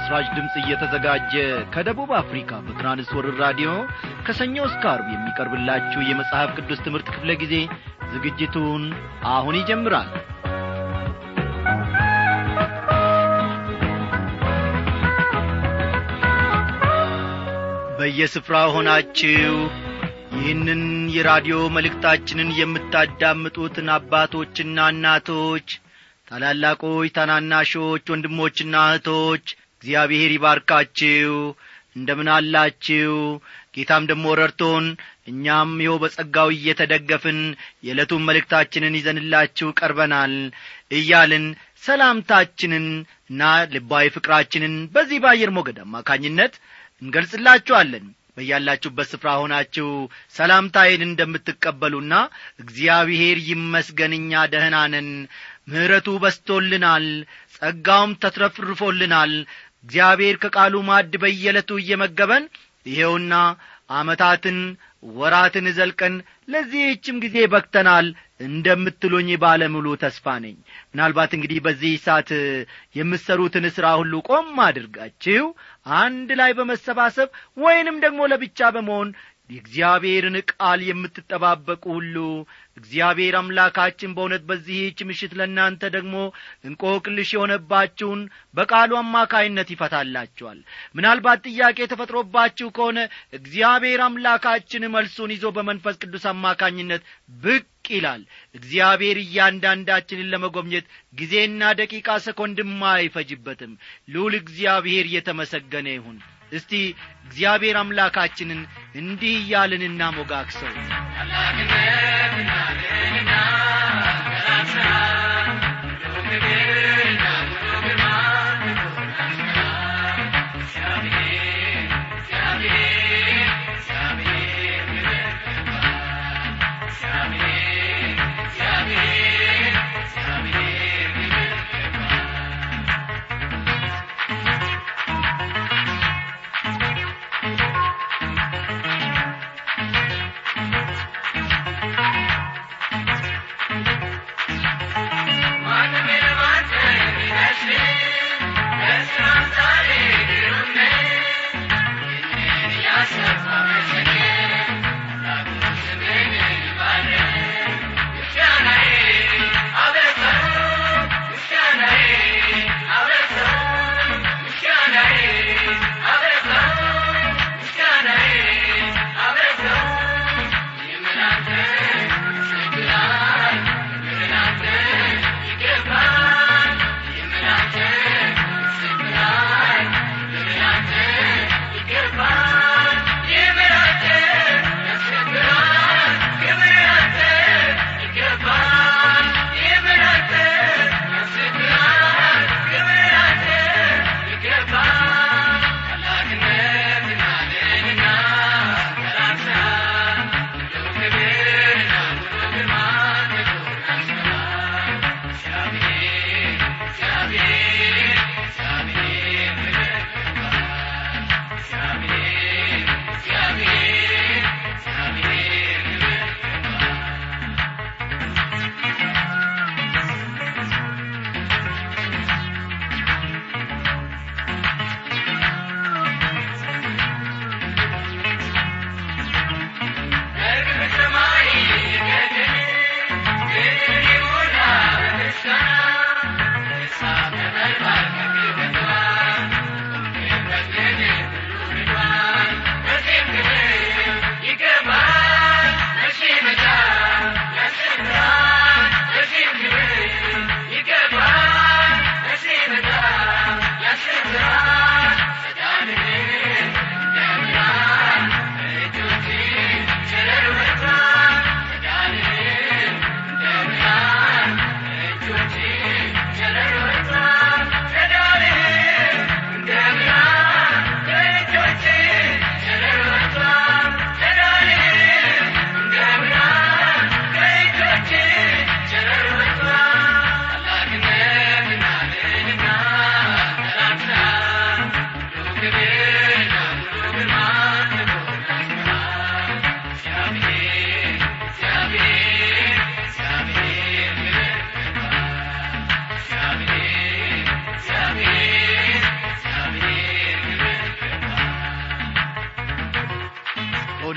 ለምሥራች ድምፅ እየተዘጋጀ ከደቡብ አፍሪካ በትራንስወርር ራዲዮ ከሰኞ እስከ አርብ የሚቀርብላችሁ የመጽሐፍ ቅዱስ ትምህርት ክፍለ ጊዜ ዝግጅቱን አሁን ይጀምራል በየስፍራ ሆናችሁ ይህንን የራዲዮ መልእክታችንን የምታዳምጡትን አባቶችና እናቶች ታላላቆች ታናናሾች ወንድሞችና እህቶች እግዚአብሔር ይባርካችሁ እንደምን አላችሁ ጌታም ደሞ ረድቶን እኛም ይኸው በጸጋው እየተደገፍን የዕለቱን መልእክታችንን ይዘንላችሁ ቀርበናል እያልን ሰላምታችንን እና ልባዊ ፍቅራችንን በዚህ በአየር ሞገድ አማካኝነት እንገልጽላችኋለን በያላችሁበት ስፍራ ሆናችሁ ሰላምታዬን እንደምትቀበሉና እግዚአብሔር ይመስገን እኛ ደህና ነን ምሕረቱ በስቶልናል ጸጋውም ተትረፍርፎልናል እግዚአብሔር ከቃሉ ማድ በየዕለቱ እየመገበን ይሄውና ዓመታትን ወራትን ዘልቀን ለዚህችም ጊዜ በክተናል እንደምትሉኝ ባለሙሉ ተስፋ ነኝ ምናልባት እንግዲህ በዚህ ሰዓት የምትሰሩትን ሥራ ሁሉ ቆም አድርጋችሁ አንድ ላይ በመሰባሰብ ወይንም ደግሞ ለብቻ በመሆን የእግዚአብሔርን ቃል የምትጠባበቁ ሁሉ እግዚአብሔር አምላካችን በእውነት በዚህች ምሽት ለእናንተ ደግሞ እንቆቅልሽ የሆነባችሁን በቃሉ አማካይነት ይፈታላችኋል ምናልባት ጥያቄ ተፈጥሮባችሁ ከሆነ እግዚአብሔር አምላካችን መልሱን ይዞ በመንፈስ ቅዱስ አማካኝነት ብቅ ይላል እግዚአብሔር እያንዳንዳችንን ለመጎብኘት ጊዜና ደቂቃ ሰኮንድም አይፈጅበትም ልዑል እግዚአብሔር እየተመሰገነ ይሁን እስቲ እግዚአብሔር አምላካችንን እንዲህ እያልን እናሞጋግሰው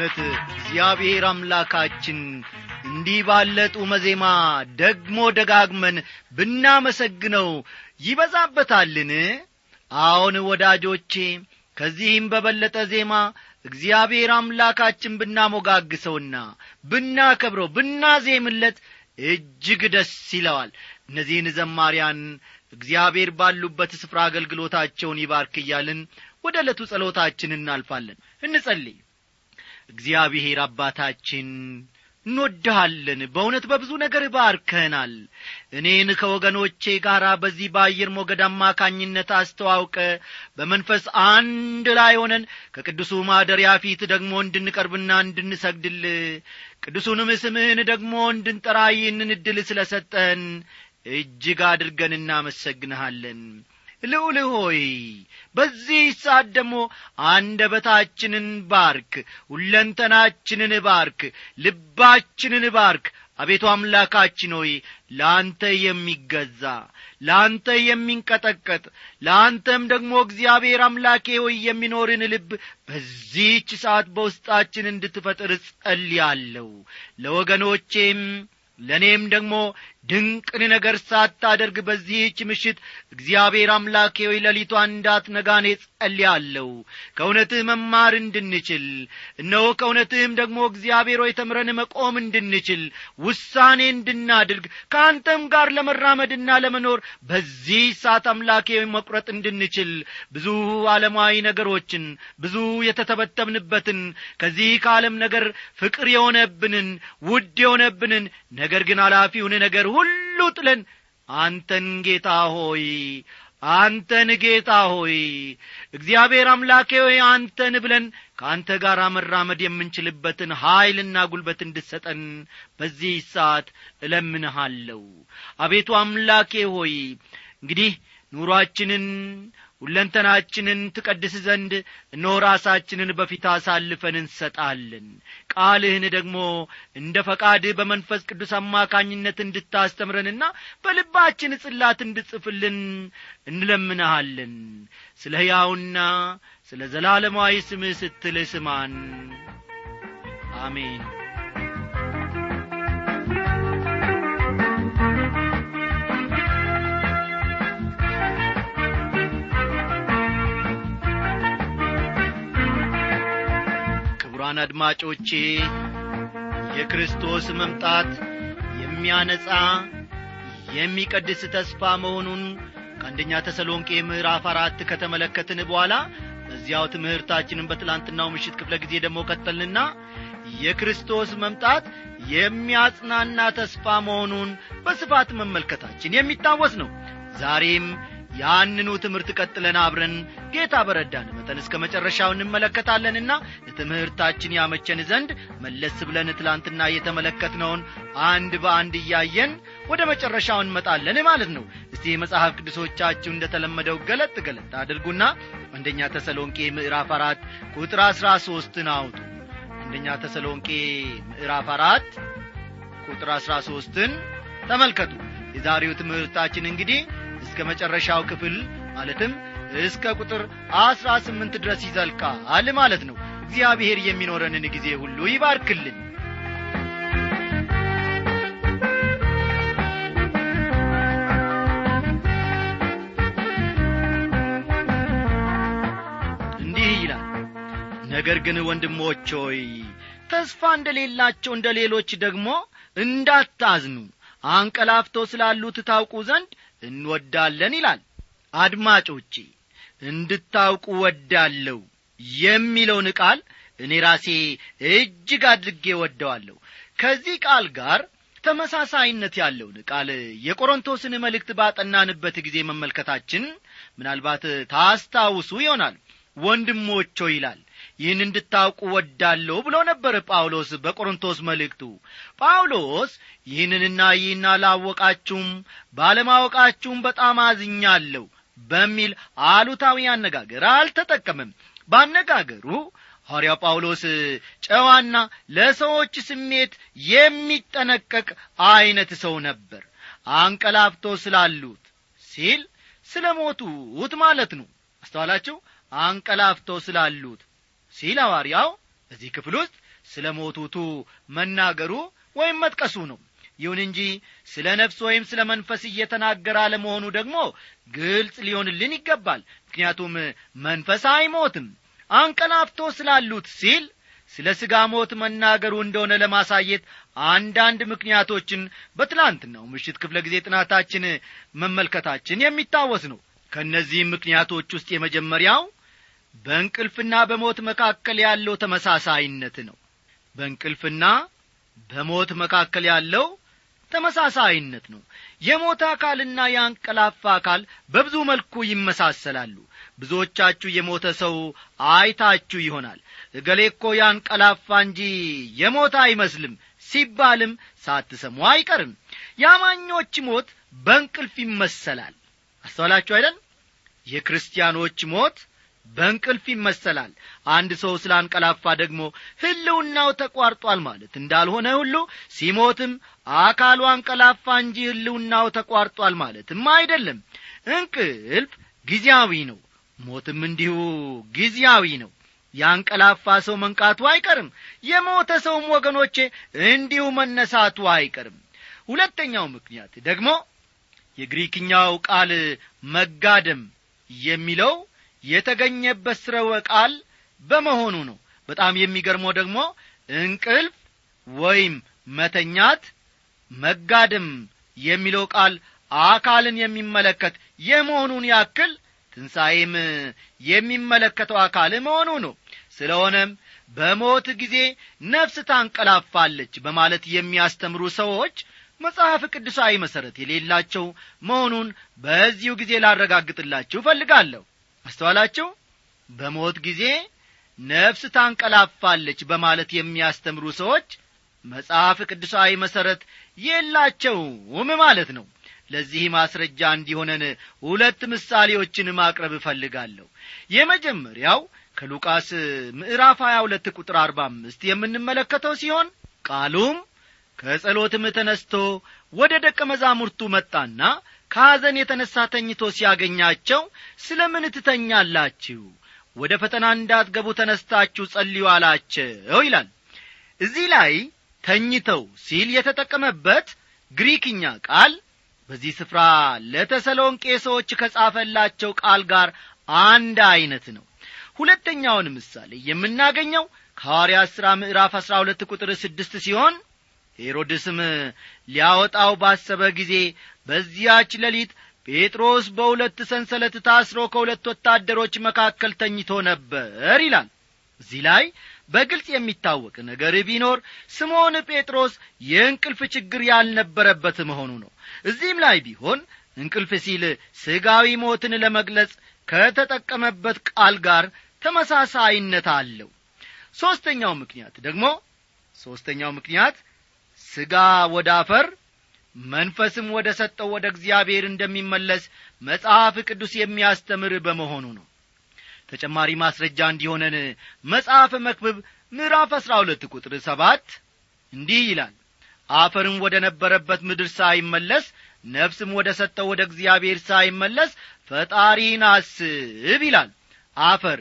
በእውነት እግዚአብሔር አምላካችን እንዲህ ባለ ጡመ ዜማ ደግሞ ደጋግመን ብናመሰግነው ይበዛበታልን አዎን ወዳጆቼ ከዚህም በበለጠ ዜማ እግዚአብሔር አምላካችን ብናሞጋግሰውና ብናከብረው ብናዜምለት እጅግ ደስ ይለዋል እነዚህን ዘማሪያን እግዚአብሔር ባሉበት ስፍራ አገልግሎታቸውን ይባርክ እያልን ወደ ዕለቱ ጸሎታችን እናልፋለን እንጸልይ እግዚአብሔር አባታችን እንወድሃለን በእውነት በብዙ ነገር ባርከናል እኔን ከወገኖቼ ጋር በዚህ በአየር ሞገድ አማካኝነት አስተዋውቀ በመንፈስ አንድ ላይ ሆነን ከቅዱሱ ማደሪያ ፊት ደግሞ እንድንቀርብና እንድንሰግድል ቅዱሱንም ስምህን ደግሞ እንድንጠራ ይህንን ዕድል ስለ ሰጠን እጅግ አድርገን እናመሰግንሃለን ልዑል ሆይ በዚህ ሰዓት ደግሞ አንደበታችንን ባርክ ሁለንተናችንን ባርክ ልባችንን ባርክ አቤቱ አምላካችን ሆይ ለአንተ የሚገዛ ለአንተ የሚንቀጠቀጥ ለአንተም ደግሞ እግዚአብሔር አምላኬ ሆይ የሚኖርን ልብ በዚህች ሰዓት በውስጣችን እንድትፈጥር ጸልያለሁ ለወገኖቼም ለእኔም ደግሞ ድንቅን ነገር ሳታደርግ በዚህች ምሽት እግዚአብሔር አምላኬ ሆይ ሌሊቷ እንዳትነጋኔ ጸልያለሁ ከእውነትህ መማር እንድንችል እነሆ ከእውነትህም ደግሞ እግዚአብሔር ሆይ ተምረን መቆም እንድንችል ውሳኔ እንድናድርግ ከአንተም ጋር ለመራመድና ለመኖር በዚህ ሰዓት አምላኬ መቁረጥ እንድንችል ብዙ ዓለማዊ ነገሮችን ብዙ የተተበተብንበትን ከዚህ ከዓለም ነገር ፍቅር የሆነብንን ውድ የሆነብንን ነገር ግን ኃላፊውን ነገር ሁሉ ጥለን አንተን ጌታ ሆይ አንተን ጌታ ሆይ እግዚአብሔር አምላኬ ሆይ አንተን ብለን ከአንተ ጋር መራመድ የምንችልበትን ኀይልና ጉልበት እንድሰጠን በዚህ ሰዓት እለምንሃለሁ አቤቱ አምላኬ ሆይ እንግዲህ ኑሮአችንን ሁለንተናችንን ትቀድስ ዘንድ እነሆ ራሳችንን በፊት አሳልፈን እንሰጣለን ቃልህን ደግሞ እንደ ፈቃድህ በመንፈስ ቅዱስ አማካኝነት እንድታስተምረንና በልባችን ጽላት እንድጽፍልን እንለምንሃለን ስለ ሕያውና ስለ ዘላለማዊ ስምህ ስትል ስማን አሜን ክቡራን አድማጮቼ የክርስቶስ መምጣት የሚያነጻ የሚቀድስ ተስፋ መሆኑን ከአንደኛ ተሰሎንቄ ምዕራፍ አራት ከተመለከትን በኋላ በዚያው ትምህርታችንን በትላንትናው ምሽት ክፍለ ጊዜ ደግሞ ቀጠልንና የክርስቶስ መምጣት የሚያጽናና ተስፋ መሆኑን በስፋት መመልከታችን የሚታወስ ነው ዛሬም ያንኑ ትምህርት ቀጥለን አብረን ጌታ በረዳን መጠን እስከ መጨረሻው እንመለከታለንና ለትምህርታችን ያመቸን ዘንድ መለስ ብለን ትላንትና የተመለከትነውን አንድ በአንድ እያየን ወደ መጨረሻው እንመጣለን ማለት ነው እስቲ የመጽሐፍ ቅዱሶቻችሁ እንደተለመደው ገለጥ ገለጥ አድርጉና አንደኛ ተሰሎንቄ ምዕራፍ አራት ቁጥር አሥራ ሦስትን አውጡ አንደኛ ተሰሎንቄ ምዕራፍ አራት ቁጥር አሥራ ሦስትን ተመልከቱ የዛሬው ትምህርታችን እንግዲህ እስከ መጨረሻው ክፍል ማለትም እስከ ቁጥር አስራ ስምንት ድረስ ይዘልቃል ማለት ነው እግዚአብሔር የሚኖረንን ጊዜ ሁሉ ይባርክልን እንዲህ ይላል ነገር ግን ወንድሞች ሆይ ተስፋ እንደሌላቸው እንደ ሌሎች ደግሞ እንዳታዝኑ አንቀላፍቶ ስላሉት ታውቁ ዘንድ እንወዳለን ይላል አድማጮቼ እንድታውቁ ወዳለሁ የሚለውን ቃል እኔ ራሴ እጅግ አድርጌ ወደዋለሁ ከዚህ ቃል ጋር ተመሳሳይነት ያለውን ቃል የቆሮንቶስን መልእክት ባጠናንበት ጊዜ መመልከታችን ምናልባት ታስታውሱ ይሆናል ወንድሞቾ ይላል ይህን እንድታውቁ ወዳለሁ ብሎ ነበር ጳውሎስ በቆሮንቶስ መልእክቱ ጳውሎስ ይህንንና ይህን አላወቃችሁም ባለማወቃችሁም በጣም አዝኛለሁ በሚል አሉታዊ አነጋገር አልተጠቀምም ባነጋገሩ ሐዋርያው ጳውሎስ ጨዋና ለሰዎች ስሜት የሚጠነቀቅ ዐይነት ሰው ነበር አንቀላፍቶ ስላሉት ሲል ስለ ሞቱት ማለት ነው አስተዋላችሁ አንቀላፍቶ ስላሉት ሲል ሐዋርያው በዚህ ክፍል ውስጥ ስለ ሞቱቱ መናገሩ ወይም መጥቀሱ ነው ይሁን እንጂ ስለ ነፍስ ወይም ስለ መንፈስ እየተናገረ አለመሆኑ ደግሞ ግልጽ ሊሆንልን ይገባል ምክንያቱም መንፈስ አይሞትም አንቀላፍቶ ስላሉት ሲል ስለ ሥጋ ሞት መናገሩ እንደሆነ ለማሳየት አንዳንድ ምክንያቶችን በትላንትናው ምሽት ክፍለ ጊዜ ጥናታችን መመልከታችን የሚታወስ ነው ከእነዚህም ምክንያቶች ውስጥ የመጀመሪያው በእንቅልፍና በሞት መካከል ያለው ተመሳሳይነት ነው በእንቅልፍና በሞት መካከል ያለው ተመሳሳይነት ነው የሞት አካልና የአንቀላፋ አካል በብዙ መልኩ ይመሳሰላሉ ብዙዎቻችሁ የሞተ ሰው አይታችሁ ይሆናል እገሌ እኮ ያንቀላፋ እንጂ የሞተ አይመስልም ሲባልም ሳትሰሙ አይቀርም የአማኞች ሞት በእንቅልፍ ይመሰላል አስተዋላችሁ አይደል የክርስቲያኖች ሞት በእንቅልፍ ይመሰላል አንድ ሰው ስላንቀላፋ ደግሞ ህልውናው ተቋርጧል ማለት እንዳልሆነ ሁሉ ሲሞትም አካሉ አንቀላፋ እንጂ ህልውናው ተቋርጧል ማለትም አይደለም እንቅልፍ ጊዜያዊ ነው ሞትም እንዲሁ ጊዜያዊ ነው ያንቀላፋ ሰው መንቃቱ አይቀርም የሞተ ሰውም ወገኖቼ እንዲሁ መነሳቱ አይቀርም ሁለተኛው ምክንያት ደግሞ የግሪክኛው ቃል መጋደም የሚለው የተገኘበት ስረወ ቃል በመሆኑ ነው በጣም የሚገርመው ደግሞ እንቅልፍ ወይም መተኛት መጋደም የሚለው ቃል አካልን የሚመለከት የመሆኑን ያክል ትንሣኤም የሚመለከተው አካል መሆኑ ነው ስለሆነም በሞት ጊዜ ነፍስ ታንቀላፋለች በማለት የሚያስተምሩ ሰዎች መጽሐፍ ቅዱሳዊ መሠረት የሌላቸው መሆኑን በዚሁ ጊዜ ላረጋግጥላችሁ እፈልጋለሁ አስተዋላችሁ በሞት ጊዜ ነፍስ ታንቀላፋለች በማለት የሚያስተምሩ ሰዎች መጽሐፍ ቅዱሳዊ መሠረት የላቸውም ማለት ነው ለዚህ ማስረጃ እንዲሆነን ሁለት ምሳሌዎችን ማቅረብ እፈልጋለሁ የመጀመሪያው ከሉቃስ ምዕራፍ 22 ቁጥር 45 የምንመለከተው ሲሆን ቃሉም ከጸሎትም ተነስቶ ወደ ደቀ መዛሙርቱ መጣና ከሐዘን የተነሣ ተኝቶ ሲያገኛቸው ስለ ምን ትተኛላችሁ ወደ ፈተና እንዳትገቡ ተነስታችሁ ጸልዩ አላቸው ይላል እዚህ ላይ ተኝተው ሲል የተጠቀመበት ግሪክኛ ቃል በዚህ ስፍራ ለተሰሎንቄ ሰዎች ከጻፈላቸው ቃል ጋር አንድ ዐይነት ነው ሁለተኛውን ምሳሌ የምናገኘው ከሐዋርያ ሥራ ምዕራፍ አሥራ ሁለት ቁጥር ስድስት ሲሆን ሄሮድስም ሊያወጣው ባሰበ ጊዜ በዚያች ሌሊት ጴጥሮስ በሁለት ሰንሰለት ታስሮ ከሁለት ወታደሮች መካከል ተኝቶ ነበር ይላል እዚህ ላይ በግልጽ የሚታወቅ ነገር ቢኖር ስምዖን ጴጥሮስ የእንቅልፍ ችግር ያልነበረበት መሆኑ ነው እዚህም ላይ ቢሆን እንቅልፍ ሲል ሥጋዊ ሞትን ለመግለጽ ከተጠቀመበት ቃል ጋር ተመሳሳይነት አለው ሦስተኛው ምክንያት ደግሞ ሦስተኛው ምክንያት ሥጋ ወደ አፈር መንፈስም ወደ ሰጠው ወደ እግዚአብሔር እንደሚመለስ መጽሐፍ ቅዱስ የሚያስተምር በመሆኑ ነው ተጨማሪ ማስረጃ እንዲሆነን መጽሐፍ መክብብ ምዕራፍ አሥራ ሁለት ቁጥር ሰባት እንዲህ ይላል አፈርም ወደ ነበረበት ምድር ሳይመለስ ነፍስም ወደ ሰጠው ወደ እግዚአብሔር ሳይመለስ ፈጣሪን አስብ ይላል አፈር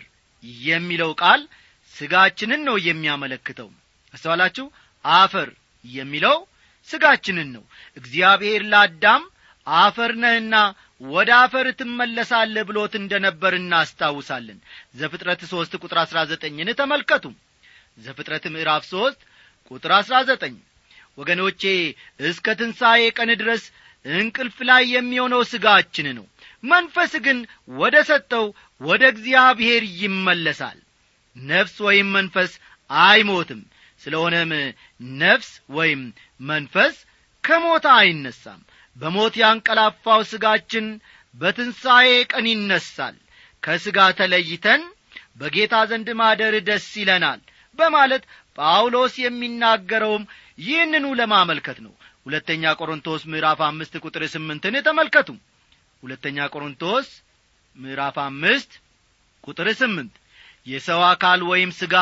የሚለው ቃል ሥጋችንን ነው የሚያመለክተው አስተዋላችሁ አፈር የሚለው ሥጋችንን ነው እግዚአብሔር ለአዳም አፈር ነህና ወደ አፈር ትመለሳለህ ብሎት እንደ ነበር እናስታውሳለን ዘፍጥረት ሦስት ቁጥር አሥራ ዘጠኝን ተመልከቱ ዘፍጥረት ምዕራፍ ሦስት ቁጥር አሥራ ዘጠኝ ወገኖቼ እስከ ትንሣኤ ቀን ድረስ እንቅልፍ ላይ የሚሆነው ሥጋችን ነው መንፈስ ግን ወደ ሰጠው ወደ እግዚአብሔር ይመለሳል ነፍስ ወይም መንፈስ አይሞትም ስለሆነም ነፍስ ወይም መንፈስ ከሞት አይነሳም በሞት ያንቀላፋው ሥጋችን በትንሣኤ ቀን ይነሳል ከሥጋ ተለይተን በጌታ ዘንድ ማደር ደስ ይለናል በማለት ጳውሎስ የሚናገረውም ይህንኑ ለማመልከት ነው ሁለተኛ ቆሮንቶስ ምዕራፍ አምስት ቁጥር ስምንትን ተመልከቱ ሁለተኛ ቆሮንቶስ ምዕራፍ አምስት ቁጥር ስምንት የሰው አካል ወይም ሥጋ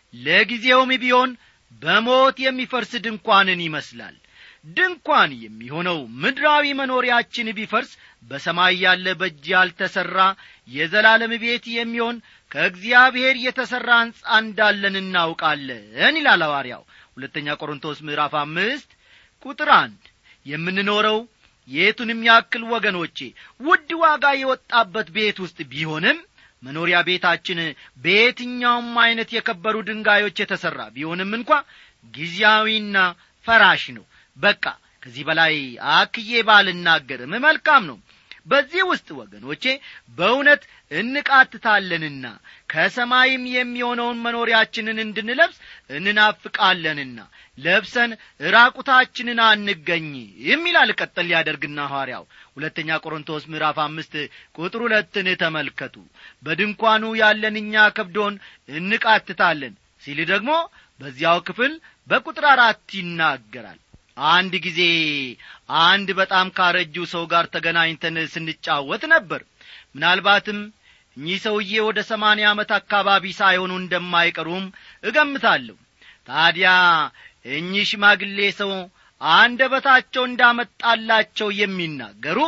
ለጊዜውም ቢሆን በሞት የሚፈርስ ድንኳንን ይመስላል ድንኳን የሚሆነው ምድራዊ መኖሪያችን ቢፈርስ በሰማይ ያለ በእጅ ያልተሠራ የዘላለም ቤት የሚሆን ከእግዚአብሔር የተሠራ ሕንፃ እንዳለን እናውቃለን ይላል ሐዋርያው ሁለተኛ ቆሮንቶስ ምዕራፍ አምስት ቁጥር አንድ የምንኖረው የቱንም ያክል ወገኖቼ ውድ ዋጋ የወጣበት ቤት ውስጥ ቢሆንም መኖሪያ ቤታችን በየትኛውም ዐይነት የከበሩ ድንጋዮች የተሠራ ቢሆንም እንኳ ጊዜያዊና ፈራሽ ነው በቃ ከዚህ በላይ አክዬ ባልናገርም መልካም ነው በዚህ ውስጥ ወገኖቼ በእውነት እንቃትታለንና ከሰማይም የሚሆነውን መኖሪያችንን እንድንለብስ እንናፍቃለንና ለብሰን ራቁታችንን አንገኝም ይላል ቀጠል ሊያደርግና ሐዋርያው ሁለተኛ ቆሮንቶስ ምዕራፍ አምስት ቁጥር ሁለትን ተመልከቱ በድንኳኑ ያለን እኛ ከብዶን እንቃትታለን ሲል ደግሞ በዚያው ክፍል በቁጥር አራት ይናገራል አንድ ጊዜ አንድ በጣም ካረጁ ሰው ጋር ተገናኝተን ስንጫወት ነበር ምናልባትም እኚህ ሰውዬ ወደ ሰማንያ ዓመት አካባቢ ሳይሆኑ እንደማይቀሩም እገምታለሁ ታዲያ እኚህ ሽማግሌ ሰው አንደበታቸው እንዳመጣላቸው የሚናገሩ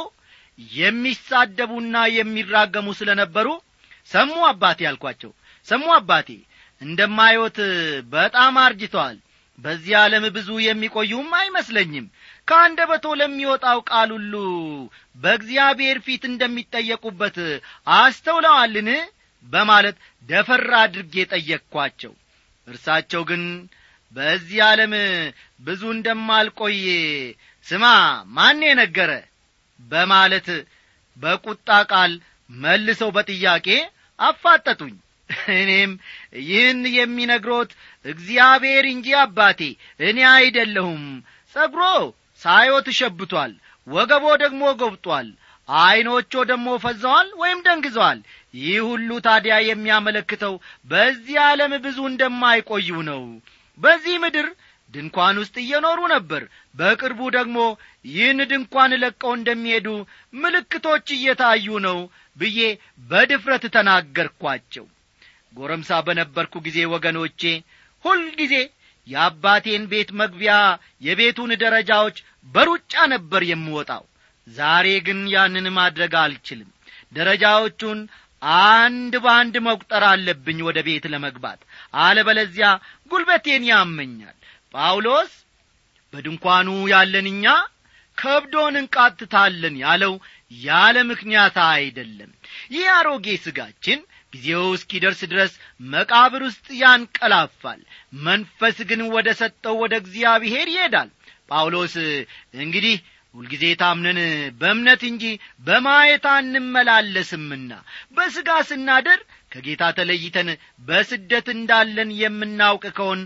የሚሳደቡና የሚራገሙ ስለ ነበሩ ሰሙ አባቴ አልኳቸው ሰሙ አባቴ እንደማዮት በጣም አርጅተዋል በዚህ ዓለም ብዙ የሚቆዩም አይመስለኝም ከአንደበቶ ለሚወጣው ቃል ሁሉ በእግዚአብሔር ፊት እንደሚጠየቁበት አስተውለዋልን በማለት ደፈር አድርጌ ጠየቅኳቸው እርሳቸው ግን በዚህ ዓለም ብዙ እንደማልቆይ ስማ ማን ነገረ በማለት በቁጣ ቃል መልሰው በጥያቄ አፋጠጡኝ እኔም ይህን የሚነግሮት እግዚአብሔር እንጂ አባቴ እኔ አይደለሁም ጸጉሮ ሳዮ ተሸብቷል ወገቦ ደግሞ ጐብጧል ዐይኖቾ ደግሞ ፈዘዋል ወይም ደንግዘዋል ይህ ሁሉ ታዲያ የሚያመለክተው በዚህ ዓለም ብዙ እንደማይቆዩ ነው በዚህ ምድር ድንኳን ውስጥ እየኖሩ ነበር በቅርቡ ደግሞ ይህን ድንኳን ለቀው እንደሚሄዱ ምልክቶች እየታዩ ነው ብዬ በድፍረት ተናገርኳቸው ጎረምሳ በነበርኩ ጊዜ ወገኖቼ ሁልጊዜ የአባቴን ቤት መግቢያ የቤቱን ደረጃዎች በሩጫ ነበር የምወጣው ዛሬ ግን ያንን ማድረግ አልችልም ደረጃዎቹን አንድ በአንድ መቁጠር አለብኝ ወደ ቤት ለመግባት አለበለዚያ ጉልበቴን ያመኛል ጳውሎስ በድንኳኑ ያለን እኛ ከብዶን እንቃትታለን ያለው ያለ ምክንያት አይደለም ይህ አሮጌ ሥጋችን ጊዜው እስኪደርስ ድረስ መቃብር ውስጥ ያንቀላፋል መንፈስ ግን ወደ ሰጠው ወደ እግዚአብሔር ይሄዳል ጳውሎስ እንግዲህ ሁልጊዜ ታምነን በእምነት እንጂ በማየት አንመላለስምና በሥጋ ስናደር ከጌታ ተለይተን በስደት እንዳለን የምናውቅ ከሆን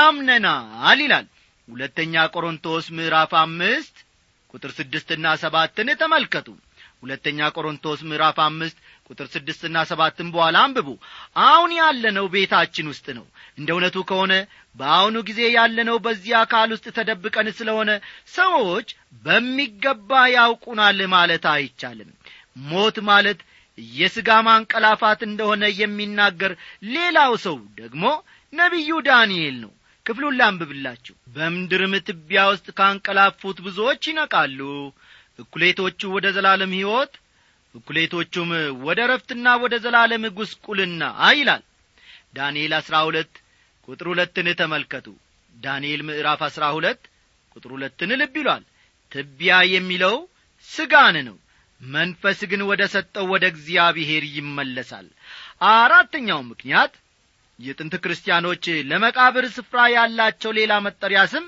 ታምነናል ይላል ሁለተኛ ቆሮንቶስ ምዕራፍ አምስት ቁጥር ስድስትና ሰባትን ተመልከቱ ሁለተኛ ቆሮንቶስ ምዕራፍ አምስት ቁጥር ስድስትና ሰባትን በኋላ አንብቡ አሁን ያለነው ቤታችን ውስጥ ነው እንደ እውነቱ ከሆነ በአሁኑ ጊዜ ያለነው በዚህ አካል ውስጥ ተደብቀን ስለሆነ ሰዎች በሚገባ ያውቁናል ማለት አይቻልም ሞት ማለት የሥጋ ማንቀላፋት እንደሆነ የሚናገር ሌላው ሰው ደግሞ ነቢዩ ዳንኤል ነው ክፍሉን ላንብብላችሁ በምድርም ትቢያ ውስጥ ካንቀላፉት ብዙዎች ይነቃሉ እኩሌቶቹ ወደ ዘላለም ሕይወት እኩሌቶቹም ወደ ረፍትና ወደ ዘላለም ጉስቁልና ይላል ዳንኤል አሥራ ሁለት ቁጥር ሁለትን ተመልከቱ ዳንኤል ምዕራፍ አሥራ ሁለት ቁጥር ሁለትን ልብ ይሏል ትቢያ የሚለው ስጋን ነው መንፈስ ግን ወደ ሰጠው ወደ እግዚአብሔር ይመለሳል አራተኛው ምክንያት የጥንት ክርስቲያኖች ለመቃብር ስፍራ ያላቸው ሌላ መጠሪያ ስም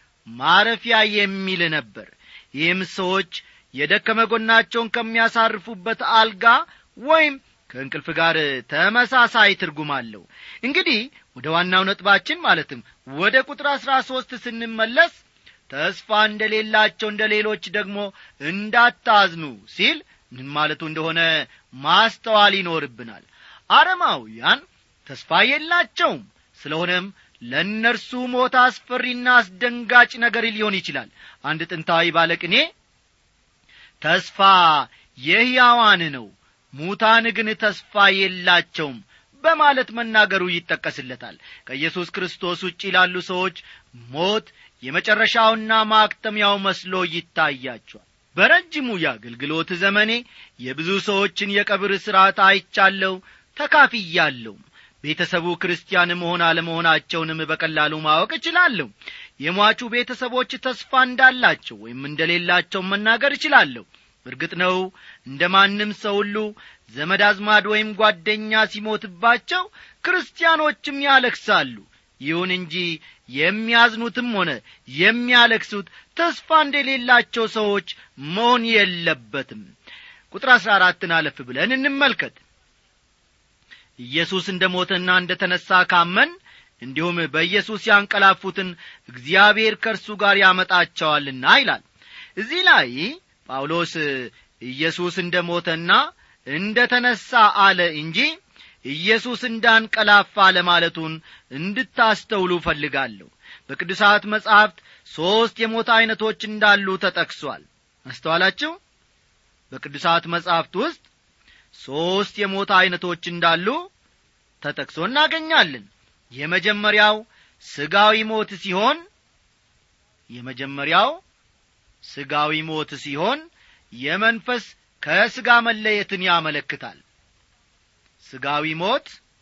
ማረፊያ የሚል ነበር ይህም ሰዎች የደከመ ጎናቸውን ከሚያሳርፉበት አልጋ ወይም ከእንቅልፍ ጋር ተመሳሳይ ትርጉም አለው እንግዲህ ወደ ዋናው ነጥባችን ማለትም ወደ ቁጥር አሥራ ሦስት ስንመለስ ተስፋ እንደሌላቸው እንደ ሌሎች ደግሞ እንዳታዝኑ ሲል ምን ማለቱ እንደሆነ ማስተዋል ይኖርብናል አረማውያን ተስፋ የላቸውም ስለሆነም ለእነርሱ ሞት አስፈሪና አስደንጋጭ ነገር ሊሆን ይችላል አንድ ጥንታዊ ባለቅኔ ተስፋ የሕያዋን ነው ሙታን ግን ተስፋ የላቸውም በማለት መናገሩ ይጠቀስለታል ከኢየሱስ ክርስቶስ ውጭ ላሉ ሰዎች ሞት የመጨረሻውና ማክተሚያው መስሎ ይታያቸዋል በረጅሙ የአገልግሎት ዘመኔ የብዙ ሰዎችን የቀብር ሥርዓት አይቻለሁ ተካፍያለሁ ቤተሰቡ ክርስቲያን መሆን አለመሆናቸውንም በቀላሉ ማወቅ እችላለሁ የሟቹ ቤተሰቦች ተስፋ እንዳላቸው ወይም እንደሌላቸው መናገር እችላለሁ እርግጥ ነው እንደ ማንም ሰው ሁሉ ዘመድ አዝማድ ወይም ጓደኛ ሲሞትባቸው ክርስቲያኖችም ያለክሳሉ ይሁን እንጂ የሚያዝኑትም ሆነ የሚያለክሱት ተስፋ እንደሌላቸው ሰዎች መሆን የለበትም ቁጥር አሥራ አራትን አለፍ ብለን እንመልከት ኢየሱስ እንደ ሞተና እንደ ተነሣ ካመን እንዲሁም በኢየሱስ ያንቀላፉትን እግዚአብሔር ከእርሱ ጋር ያመጣቸዋልና ይላል እዚህ ላይ ጳውሎስ ኢየሱስ እንደ ሞተና እንደ ተነሣ አለ እንጂ ኢየሱስ እንዳንቀላፋ ለማለቱን እንድታስተውሉ እፈልጋለሁ በቅዱሳት መጻሕፍት ሦስት የሞት ዐይነቶች እንዳሉ ተጠቅሷል አስተዋላችሁ በቅዱሳት መጻሕፍት ውስጥ ሦስት የሞት ዐይነቶች እንዳሉ ተጠቅሶ እናገኛለን የመጀመሪያው ሥጋዊ ሞት ሲሆን የመጀመሪያው ሥጋዊ ሞት ሲሆን የመንፈስ ከሥጋ መለየትን ያመለክታል ሥጋዊ ሞት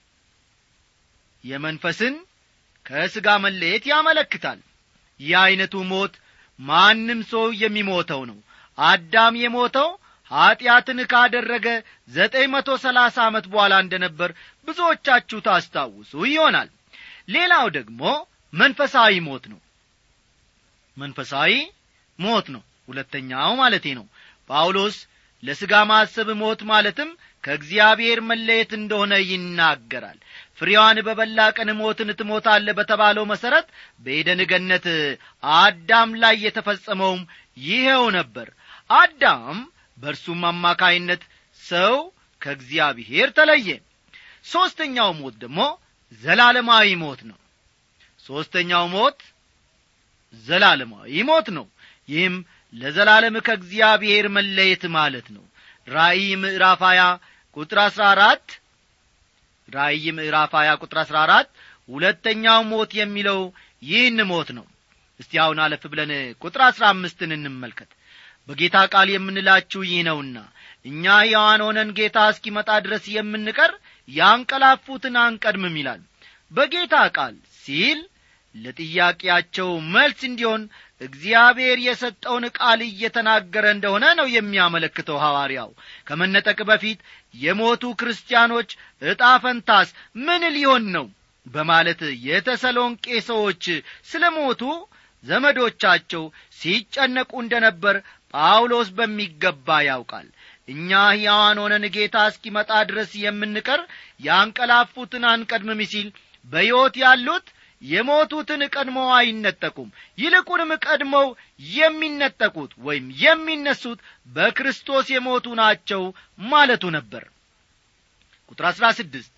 የመንፈስን ከሥጋ መለየት ያመለክታል ይህ ዐይነቱ ሞት ማንም ሰው የሚሞተው ነው አዳም የሞተው ኀጢአትን ካደረገ ዘጠኝ መቶ ሰላሳ ዓመት በኋላ እንደ ነበር ብዙዎቻችሁ ታስታውሱ ይሆናል ሌላው ደግሞ መንፈሳዊ ሞት ነው መንፈሳዊ ሞት ነው ሁለተኛው ማለቴ ነው ጳውሎስ ለሥጋ ማሰብ ሞት ማለትም ከእግዚአብሔር መለየት እንደሆነ ይናገራል ፍሬዋን በበላ ቀን ሞትን ትሞታለ በተባለው መሠረት በኤደን ገነት አዳም ላይ የተፈጸመውም ይኸው ነበር አዳም በእርሱም አማካይነት ሰው ከእግዚአብሔር ተለየ ሦስተኛው ሞት ደግሞ ዘላለማዊ ሞት ነው ሦስተኛው ሞት ዘላለማዊ ሞት ነው ይህም ለዘላለም ከእግዚአብሔር መለየት ማለት ነው ራእይ ምዕራፍ ሀያ ቁጥር አሥራ አራት ራእይ ምዕራፍ ሀያ ቁጥር አሥራ አራት ሁለተኛው ሞት የሚለው ይህን ሞት ነው እስቲ አሁን አለፍ ብለን ቁጥር አሥራ አምስትን እንመልከት በጌታ ቃል የምንላችሁ ይህ ነውና እኛ ሕያዋን ሆነን ጌታ እስኪመጣ ድረስ የምንቀር ያንቀላፉትን አንቀድምም ይላል በጌታ ቃል ሲል ለጥያቄያቸው መልስ እንዲሆን እግዚአብሔር የሰጠውን ቃል እየተናገረ እንደሆነ ነው የሚያመለክተው ሐዋርያው ከመነጠቅ በፊት የሞቱ ክርስቲያኖች ዕጣ ፈንታስ ምን ሊሆን ነው በማለት የተሰሎንቄ ሰዎች ስለ ሞቱ ዘመዶቻቸው ሲጨነቁ እንደ ነበር ጳውሎስ በሚገባ ያውቃል እኛ ሕያዋን ሆነን ጌታ እስኪመጣ ድረስ የምንቀር ያንቀላፉትን አንቀድምም ሲል በሕይወት ያሉት የሞቱትን ቀድመው አይነጠቁም ይልቁንም ቀድመው የሚነጠቁት ወይም የሚነሱት በክርስቶስ የሞቱ ናቸው ማለቱ ነበር ቁጥር አሥራ ስድስት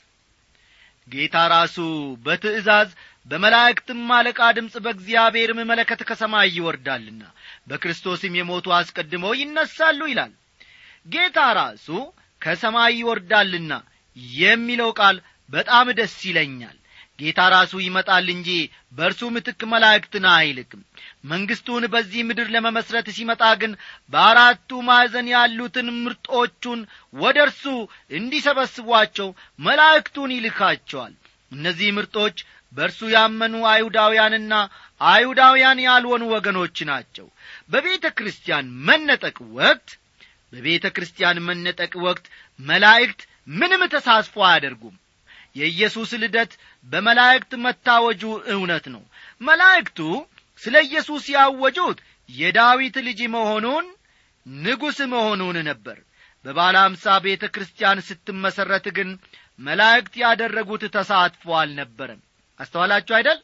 ጌታ ራሱ በትእዛዝ በመላእክትም አለቃ ድምፅ በእግዚአብሔርም መለከት ከሰማይ ይወርዳልና በክርስቶስም የሞቱ አስቀድመው ይነሳሉ ይላል ጌታ ራሱ ከሰማይ ይወርዳልና የሚለው ቃል በጣም ደስ ይለኛል ጌታ ራሱ ይመጣል እንጂ በእርሱ ምትክ መላእክትን አይልክም መንግሥቱን በዚህ ምድር ለመመስረት ሲመጣ ግን በአራቱ ማዕዘን ያሉትን ምርጦቹን ወደ እርሱ እንዲሰበስቧቸው መላእክቱን ይልካቸዋል እነዚህ ምርጦች በእርሱ ያመኑ አይሁዳውያንና አይሁዳውያን ያልሆኑ ወገኖች ናቸው በቤተ ክርስቲያን መነጠቅ ወቅት በቤተ ክርስቲያን መነጠቅ ወቅት መላእክት ምንም ተሳስፎ አያደርጉም የኢየሱስ ልደት በመላእክት መታወጁ እውነት ነው መላእክቱ ስለ ኢየሱስ ያወጁት የዳዊት ልጅ መሆኑን ንጉሥ መሆኑን ነበር በባለ አምሳ ቤተ ክርስቲያን ስትመሠረት ግን መላእክት ያደረጉት ተሳትፎ አልነበረም አስተዋላችሁ አይደል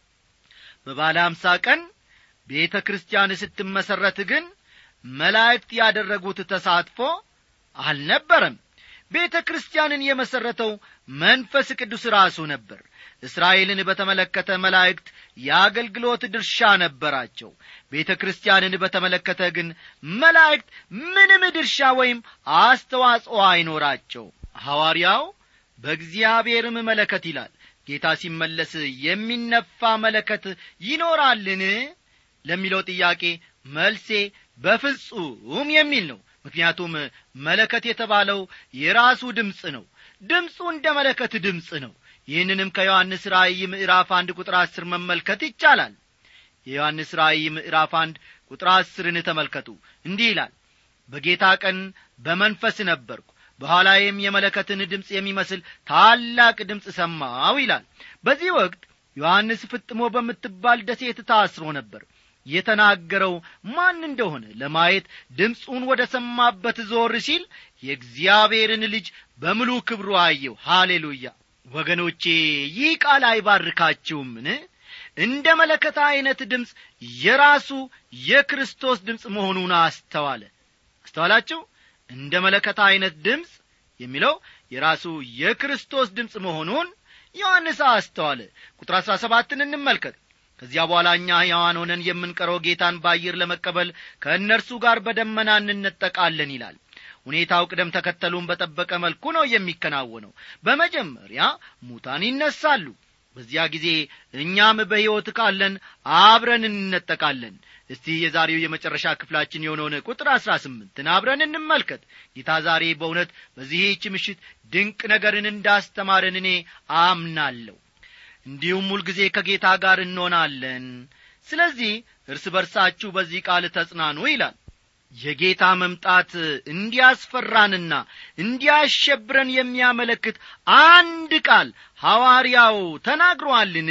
በባለ አምሳ ቀን ቤተ ክርስቲያን ስትመሠረት ግን መላእክት ያደረጉት ተሳትፎ አልነበረም ቤተ ክርስቲያንን የመሠረተው መንፈስ ቅዱስ ራሱ ነበር እስራኤልን በተመለከተ መላእክት የአገልግሎት ድርሻ ነበራቸው ቤተ ክርስቲያንን በተመለከተ ግን መላእክት ምንም ድርሻ ወይም አስተዋጽኦ አይኖራቸው ሐዋርያው በእግዚአብሔርም መለከት ይላል ጌታ ሲመለስ የሚነፋ መለከት ይኖራልን ለሚለው ጥያቄ መልሴ በፍጹም የሚል ነው ምክንያቱም መለከት የተባለው የራሱ ድምፅ ነው ድምፁ እንደ መለከት ድምፅ ነው ይህንንም ከዮሐንስ ራእይ ምዕራፍ አንድ ቁጥር አስር መመልከት ይቻላል የዮሐንስ ራእይ ምዕራፍ አንድ ቁጥር አስርን ተመልከቱ እንዲህ ይላል በጌታ ቀን በመንፈስ ነበርኩ በኋላዬም የመለከትን ድምፅ የሚመስል ታላቅ ድምፅ ሰማው ይላል በዚህ ወቅት ዮሐንስ ፍጥሞ በምትባል ደሴት ታስሮ ነበር የተናገረው ማን እንደሆነ ለማየት ድምፁን ወደ ሰማበት ዞር ሲል የእግዚአብሔርን ልጅ በምሉ ክብሩ አየው ሃሌሉያ ወገኖቼ ይህ ቃል አይባርካችሁምን እንደ መለከት ዐይነት ድምፅ የራሱ የክርስቶስ ድምፅ መሆኑን አስተዋለ አስተዋላችሁ እንደ መለከት ዐይነት ድምፅ የሚለው የራሱ የክርስቶስ ድምፅ መሆኑን ዮሐንስ አስተዋለ ቁጥር አሥራ ሰባትን እንመልከት ከዚያ በኋላ እኛ ሕያዋን ሆነን የምንቀረው ጌታን በአየር ለመቀበል ከእነርሱ ጋር በደመና እንነጠቃለን ይላል ሁኔታው ቅደም ተከተሉን በጠበቀ መልኩ ነው የሚከናወነው በመጀመሪያ ሙታን ይነሳሉ በዚያ ጊዜ እኛም በሕይወት ካለን አብረን እንነጠቃለን እስቲ የዛሬው የመጨረሻ ክፍላችን የሆነውን ቁጥር አሥራ ስምንትን አብረን እንመልከት ጌታ ዛሬ በእውነት በዚህች ምሽት ድንቅ ነገርን እንዳስተማረን እኔ አምናለሁ እንዲሁም ሁልጊዜ ከጌታ ጋር እንሆናለን ስለዚህ እርስ በርሳችሁ በዚህ ቃል ተጽናኑ ይላል የጌታ መምጣት እንዲያስፈራንና እንዲያሸብረን የሚያመለክት አንድ ቃል ሐዋርያው ተናግሮአልን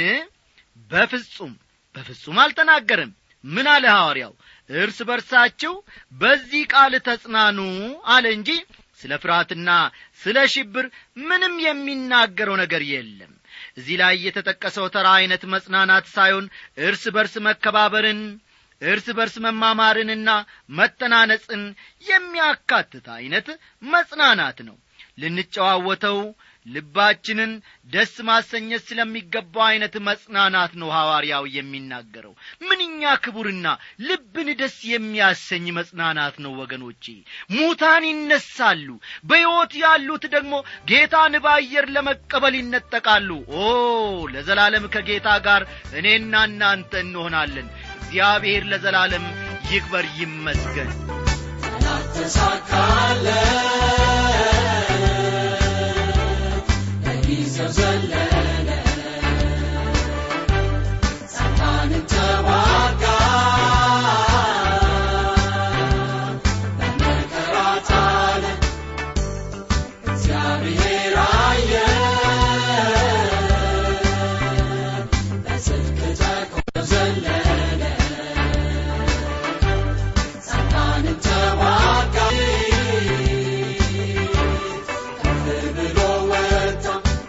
በፍጹም በፍጹም አልተናገርም ምን አለ ሐዋርያው እርስ በርሳችሁ በዚህ ቃል ተጽናኑ አለ እንጂ ስለ ፍርሃትና ስለ ሽብር ምንም የሚናገረው ነገር የለም እዚህ ላይ የተጠቀሰው ተራ ዐይነት መጽናናት ሳይሆን እርስ በርስ መከባበርን እርስ በርስ መማማርንና መተናነጽን የሚያካትት ዐይነት መጽናናት ነው ልንጨዋወተው ልባችንን ደስ ማሰኘት ስለሚገባው ዐይነት መጽናናት ነው ሐዋርያው የሚናገረው ምንኛ ክቡርና ልብን ደስ የሚያሰኝ መጽናናት ነው ወገኖቼ ሙታን ይነሳሉ በሕይወት ያሉት ደግሞ ጌታን በአየር ለመቀበል ይነጠቃሉ ኦ ለዘላለም ከጌታ ጋር እኔና እናንተ እንሆናለን እግዚአብሔር ለዘላለም ይክበር ይመስገን ተሳካለ በጊዜው ዘለለ ሰይጣንን ተዋጋ በመከራ ጣለ እግዚአብሔር አየ በጽድቅ ተቆም ዘለለ ሰይጣንን ተዋጋ ከፍ ብሎ ወጣ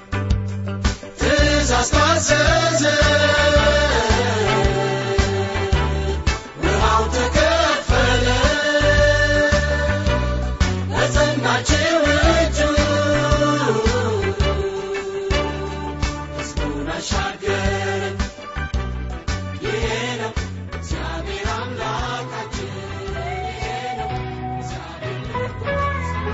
ትእዛዝ ታዘዘ ውሃው ተከፈለ በጸናችው እጁ ሕዝቡን አሻገረ ይሄ ነው እግዚአብሔር አምላካችን ይሄ ነው እግዚአብሔር ንጉሣችን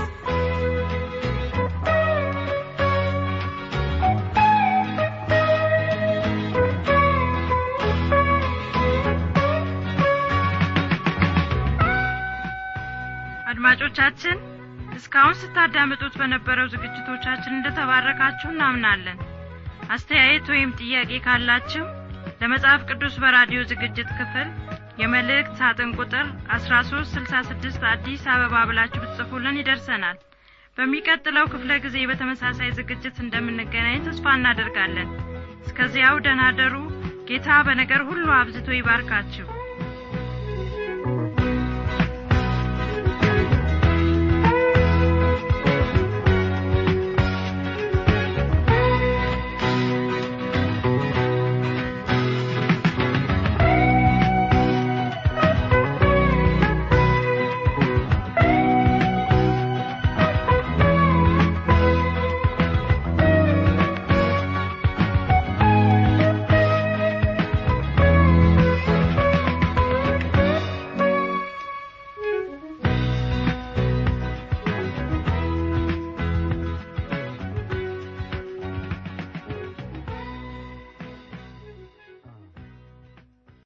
አድማጮቻችን እስካሁን ስታዳምጡት በነበረው ዝግጅቶቻችን እንደተባረካችሁ እናምናለን አስተያየት ወይም ጥያቄ ካላችሁ ለመጽሐፍ ቅዱስ በራዲዮ ዝግጅት ክፍል የመልእክት ሳጥን ቁጥር 1366 አዲስ አበባ ብላችሁ ብትጽፉልን ይደርሰናል በሚቀጥለው ክፍለ ጊዜ በተመሳሳይ ዝግጅት እንደምንገናኝ ተስፋ እናደርጋለን እስከዚያው ደናደሩ ጌታ በነገር ሁሉ አብዝቶ ይባርካችሁ